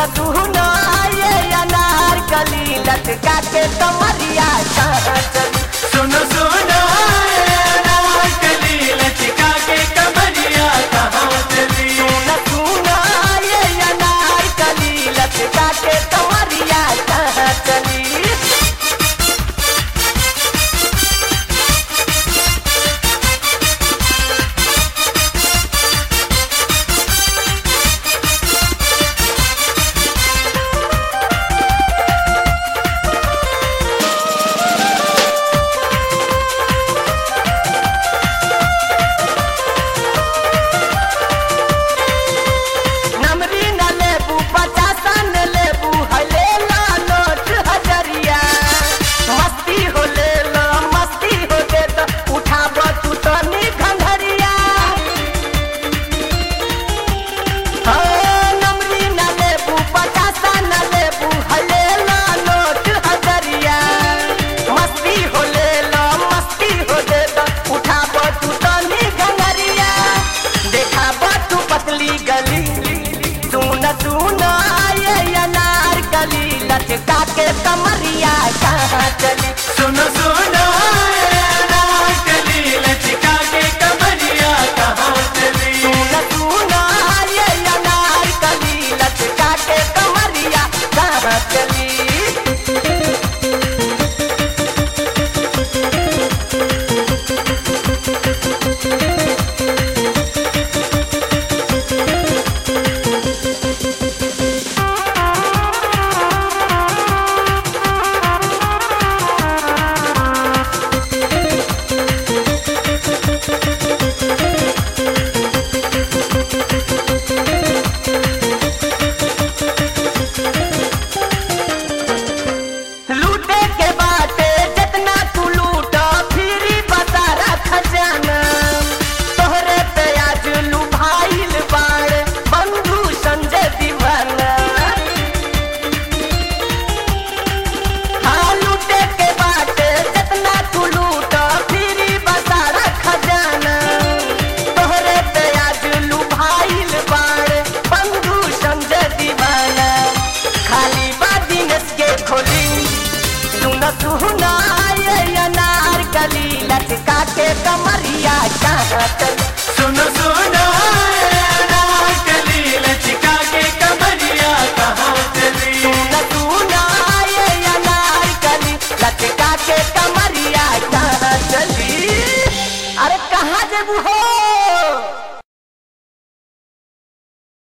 सुन ये अनार कली लटका के कमरिया कहाँ चली सुनो सुनो कली लचका के कमरिया कहाँ चली सुन सुन ये अनार कली लटका के कमरिया कहाँ चली नमरी न लेबू पचासा न लेबू हले ला नोट हजरिया मस्ती हो ले ला मस्ती हो दे तो उठाब तू तनी घंघरिया हाँ, नमरी न लेबू पचासा न लेबू हले ला नोट हजरिया मस्ती हो ले ला मस्ती हो दे तो उठाब तू तनी घंघरिया देखाब तू पतली गली सुन सुन ये अनार गली लटका के कमरिया कहाँ चली सुनो सुनो